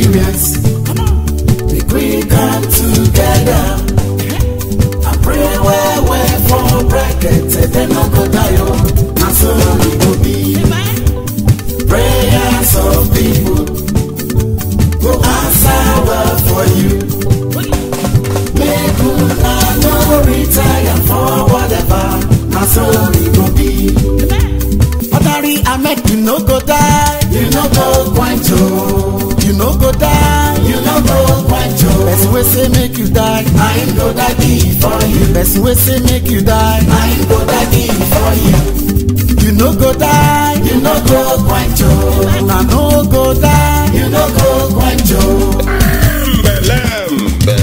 experience. Make we come together. I pray well, well for bracket, then no go die, oh. And so it go be. Prayers of people go answer well for you. Make una no retire for whatever, and so it go be. Ordinary Ahmed, you no go die, you no go quench oh. You no go die, you no go quench oh. Person wey say make you die, I ain't go die before you. Person wey say make you die, I ain't go die before you. You no go die, you no go quench oh. Una no go die, you no go quench oh. Mbelembe.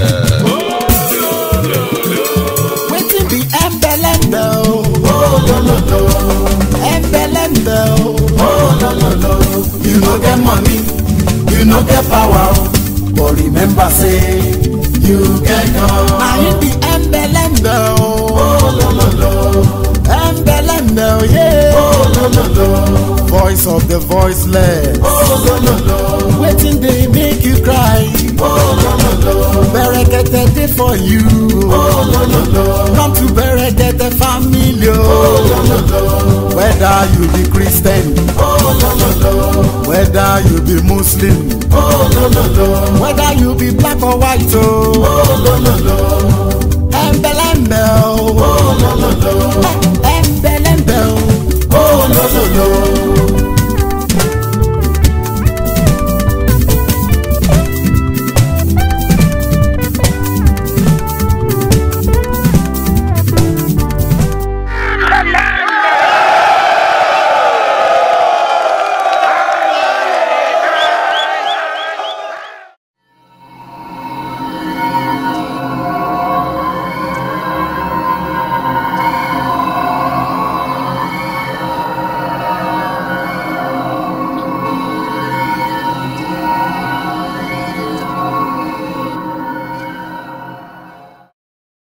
Wetin be embelembe o? Oh lo lo lo. Embelembe o. Oh lo lo lo. You no get money, you no get power o. But remember say you get God. Na him be embelembe o. Oh lo lo lo. Embelembe o yeah. Oh lo lo lo. Voice of the voiceless. Oh lo lo lo. Wetin dey make you cry? Oh lo lo lo. Berekete dey for you. Oh lo lo lo. Come to Berekete family. Oh lo lo lo. Whether you be Christian. Oh lo lo lo. Whether you be Muslim. Oh lo lo lo. Whether you be black or white. Oh, oh lo lo lo. Embelembe oh. Oh lo lo